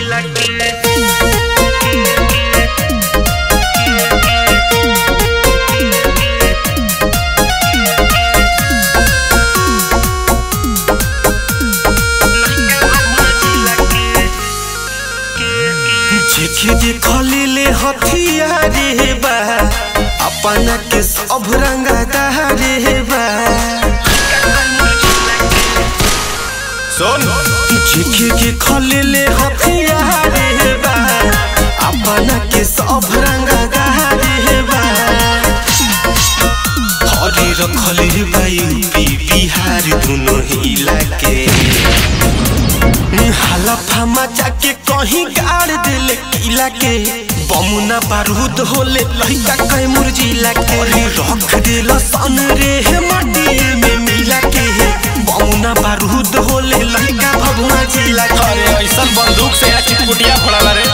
जेके देखले ले हथियारे बा अपना के सब रंगा दहारे बा सुन जेके देखले ले हथियारे बा अपना के सब रंगा दहारे बा हरे रखले बा यूपी बिहार दोनों हिला के हलफा मचा के कहीं गाड़ दिले किला के बमुना बारूद होले लहिका कई मुरजिला के रख दिल सन रे हे माटी में मिला के बमुना बारूद होले लहिका भभुआ जिला के अरे ऐसा बंदूक से या चिटपुटिया फोड़ाला रे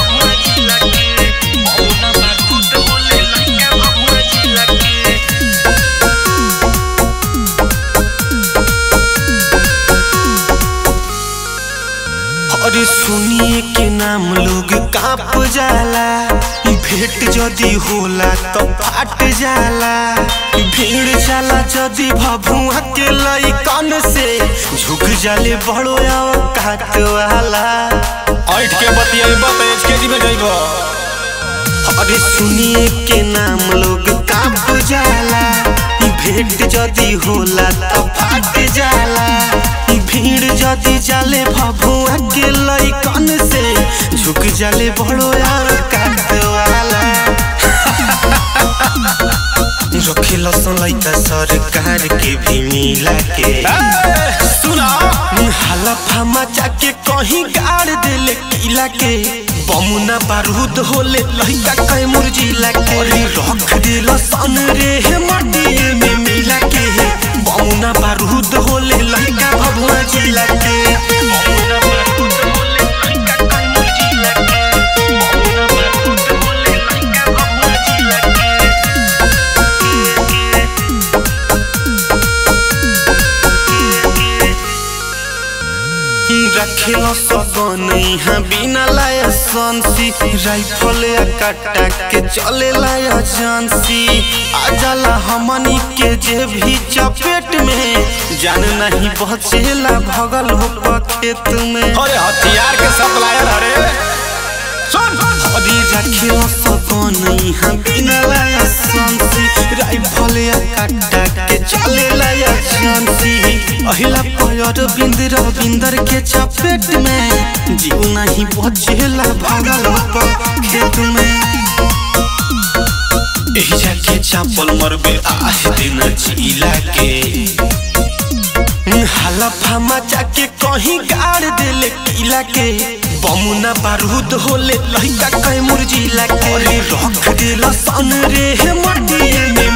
बमुना बारूद होले लहिका भभुआ जिला के अरे सुनिए के नाम लोग काप जाला भेंट जदी होला तो फाट जाला भीड़ जाला जदी भभुआ के लइकन से झुक जाले बड़ो औकात वाला ऐठ के बतियाइबा त एचकेजी में जइबा अरे सुनिए के नाम लोग काप जाला भेंट जदी होला तो फाट जाला भीड़ जदी जाले भभुआ के लइकन से झुक जाले बड़ो यार काट वाला रखे लसन लइका सरकार के भी मिला के सुना हलफा मचा के कहीं गाड़ दिले किला के बमुना बारूद होले लहिका कई मुरजिला के रख दिल सन रे हे माटी में मिला के बमुना बारूद होले लहिका भभुआ जिला के बमुना बारूद होले लहिका कई मुरजिला के बमुना बारूद होले लहिका भभुआ जिला के रखेलो सगन यहाँ बिना लाया संसी राइफल या कट्टा के चले लाया जानसी आ जाला हमनी के जे भी चपेट में जान नहीं बचेला भगल हो खेत में अरे हथियार के सप्लायर अरे सुन अरे रखेलो सगन यहाँ बिना लाया संसी राइफल या कट्टा के चले लाया जानसी अहिला पयर बिंद रविंदर के चपेट में जीव नहीं बचेला भागल हो खेत में एही जाके चापल मरबे आह दिन जिला के हलफा मचा के कहीं गाड़ दिले किला के बमुना बारूद होले लहिका कई मुरजिला के रख दिल सन रे हे माटी में